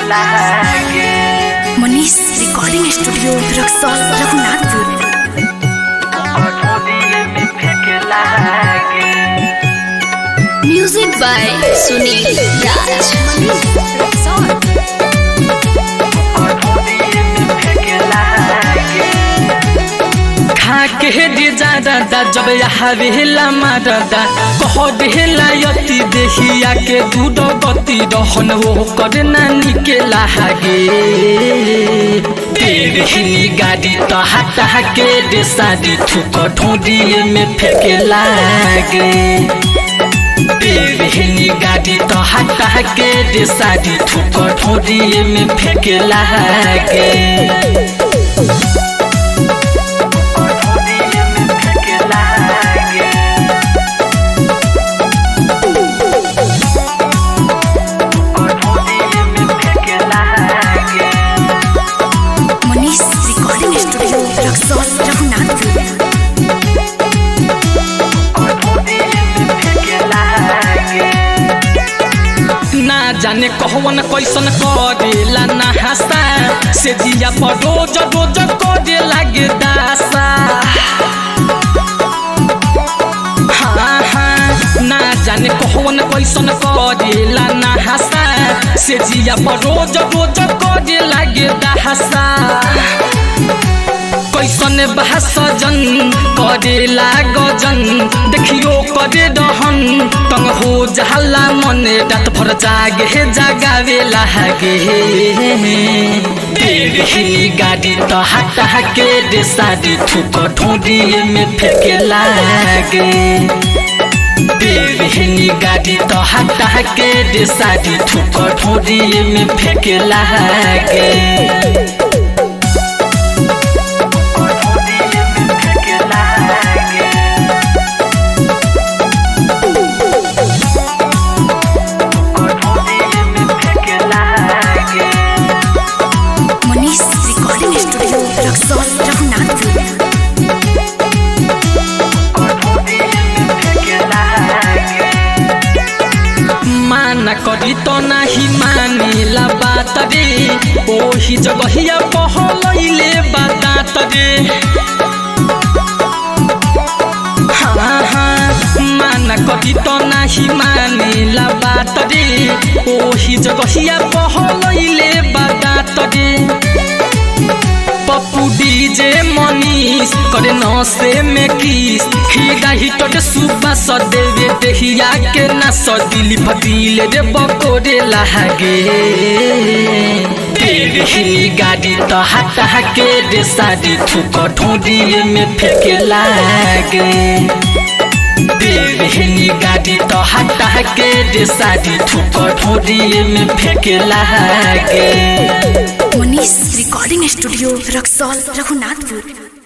लागे Manish recording studio Raxaul Raghunathpur ढोलिए में फेंके लागे म्यूजिक बाय सुनील राज ढोलिए में फेंके लागे खा के दे जा दादा जब यहाँ वेला मारदा कह देला यति देखिया के दूध गति रहन वो कर नानी के लागे तेरहिनी गाड़ी तो हटा के दे शादी थुक ढोडिए में फेंके लागे तेरहिनी गाड़ी तो हटा के दे शादी थुक ढोडिए में फेंके लागे ढोलिए में फेंके लागे ढोलिए में फेंके लागे मनीष रिकॉर्डिंग स्टूडियो रक्सौल रघुनाथपुर ढोलिए में फेंके लागे ना जाने कहवन कैसन करेला ना हंसा से जिया पर रोज रोज करे लागे दासा हाँ हाँ ना जाने कहवन कैसन करेला ना हंसा से जिया पर रोज रोज करे लागे दासा कैसन बहस जन करेला गजन देखियो करे रहन तंग हो जाला मने रात भर जागे जगावे लागे तेरही गाड़ी तो हटा के दे शादी थुक ढोडिए में फेंके लागे तेरही गाड़ी तो हटा के दे शादी थुक ढोडिए में फेंके लागे ढोलिए में फेंके लागे ढोलिए में फेंके लागे मनीष रिकॉर्डिंग स्टूडियो रक्सौल रघुनाथपुर ढोलिए में फेंके लागे माना करी तो नाही मानेला बात रे ओही जगहिया पहलैले बात रे हाँ हाँ माना करी तो नाही मानेला बात रे ओही जगहिया पहलैले बात रे पप्पू डीजे मनीष करे नसे में किस खीरा हिटट सुबह सदेवे देहिया के न सदिली फतीले रे बकोरे लागे तेरही गाड़ी तो हटा के रे शादी थुक ढोडिए में फेंके लागे तेरही गाड़ी तो हटा के रे शादी थुक ढोडिए में फेंके लागे मनीष रिकॉर्डिंग स्टूडियो रक्सौल रघुनाथपुर